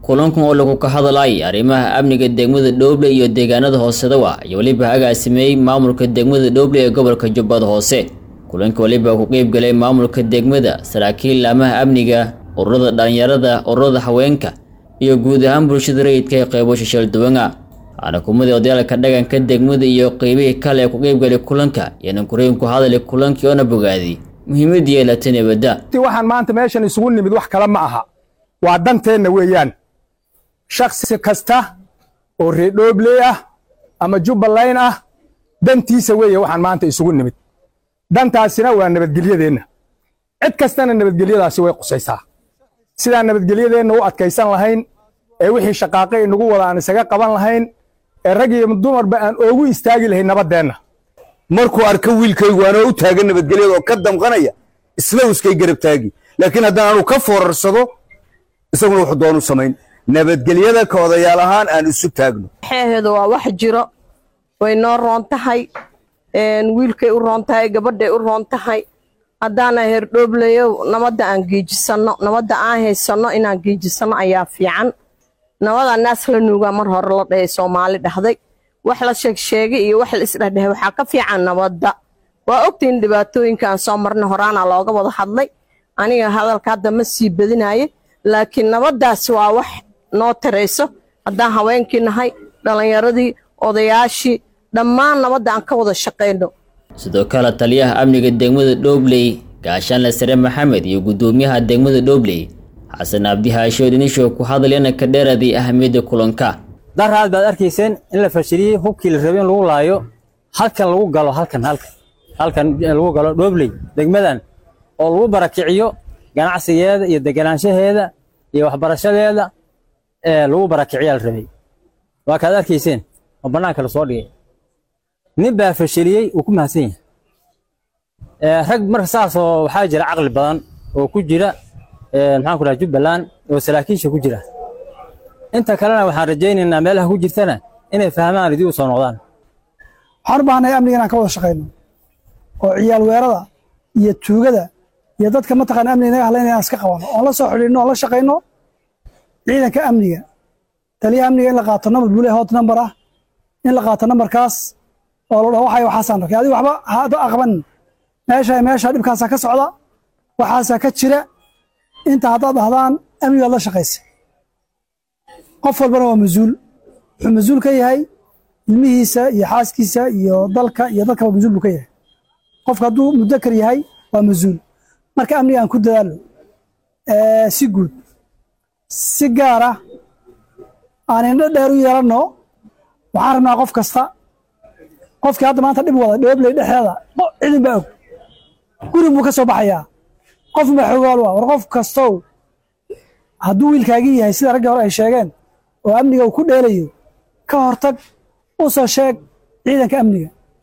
kulankan oo lagu ka hadlayay arrimaha amniga degmada dhooble iyo deegaanada hoosedawa iyo weliba agaasimeeyey maamulka degmada dhooble ee gobolka jubbada hoose kulanka weliba ku qeyb galay maamulka degmada saraakiil laamaha amniga ururada dhalinyarada ururada haweenka iyo guud ahaan bulshada rayidka ee qeybo shishal duwana waxaana kumadii odayaalka dhaganka degmada iyo qeybihii kale ee ku qeybgalay kulanka yaanan kureen ku hadalay kulankii oona bogaaday muhiimadii yeelatay nabadda waxaan maanta meeshan isugu nimid wax kale ma aha waa danteenna weeyaan shaksi kasta oo reedhoobley ah ama jubbaland ah dantiisa weeye waxaan maanta isugu nimid dantaasina waa nabadgelyadeenna cid kastana nabadgelyadaasi way qusaysaa sidaan nabadgelyadeenna u adkaysan lahayn ee wixii shaqaaqe inagu wada aan isaga qaban lahayn ee rag iyo dumarba aan oogu istaagi lahayn nabaddeenna markuu arko wiilkaygu anoo u taagan nabadgelyada oo ka damqanaya isla iskay garab taagi laakiin haddaan anu ka foorarsado isaguna wuxuu doonu samayn nabadgelyada ka odayaal ahaan aan isu taagno xeeheedu waa wax jiro way noo roon tahay wiilkay u roon tahay gabadhay u roon tahay haddaana herdhoobleyo nabadda aan geejisanno nabadda aan haysanno inaan geejisanno ayaa fiican nabada naas la nuugaa mar hore la dhahay soomaali dhahday wax la sheegsheegay iyo wax la isdhehdhehay waxaa ka fiican nabadda waa ogtahin dhibaatooyinka aan soo marnay horaana looga wada hadlay aniga hadalka hadda ma sii badinaye laakiin nabaddaas waa wax noo tarayso haddaan haweenkii nahay dhallinyaradii odayaashii dhammaan nabadda aan ka wada shaqayno sidoo kale taliyaha amniga degmada dhoobley gaashaanle sare maxamed iyo guddoomiyaha degmada dhoobley xasan abdi haashood inishow ku hadlayana ka dheeraday ahamiyadda kulanka daraad baad arkayseen in la fashiliyey hubkii la rabay in lagu laayo halkan lagu galo halkan halkan halkan lagu galo dhoobley degmadan oo lagu barakiciyo ganacsigeeda iyo deganaanshaheeda iyo waxbarashadeeda ee lagu barakiciyaa la rabay waa kaad arkayseen oo bannaanka la soo dhigay nin baa fashiliyey uu ku mahadsan yahay rag marka saasoo waxaa jira caqli badan oo ku jira maxaan ku dhaha jubbaland oo saraakiisha ku jira inta kalena waxaan rajaynaynaa meelaha ku jirtana inay fahmaan idii u soo noqdaan waxaan u baahnay amniga inaan ka wada shaqayno oo ciyaal weerada iyo tuugada iyo dadka mataqaana amniga naga hadlayna inaan iska qabano oon la soo xidhiidhno oon la shaqayno ciidanka amniga taliyaha amniga in la qaato nambar bule hot nambar ah in la qaato nambarkaas oo la dhaho waxay waxaasaan arkay adiga waxba hada aqbanin meesha meesha dhibkaasaa ka socda waxaasaa ka jira inta haddaad dhahdaan amnigaad la shaqaysa qof walbana waa mas-uul wuxuu mas-uul ka yahay ilmihiisa iyo xaaskiisa iyo dalka iyo dadkaba mas-uul buu ka yahay qofka hadduu mudakar yahay waa mas-uul marka amniga aan ku dadaalo si guud si gaara aan indho dheer u yeelanno waxaan rabnaa qof kasta qofkii hadda maanta dhib wada dhoobley dhexeeda cidin baa og guri buu ka soo baxayaa qof baa xogaal waa war qof kastow hadduu wiilkaagii yahay sida raggii hore ay sheegeen oo amniga uu ku dheelayo ka hortag u soo sheeg ciidanka amniga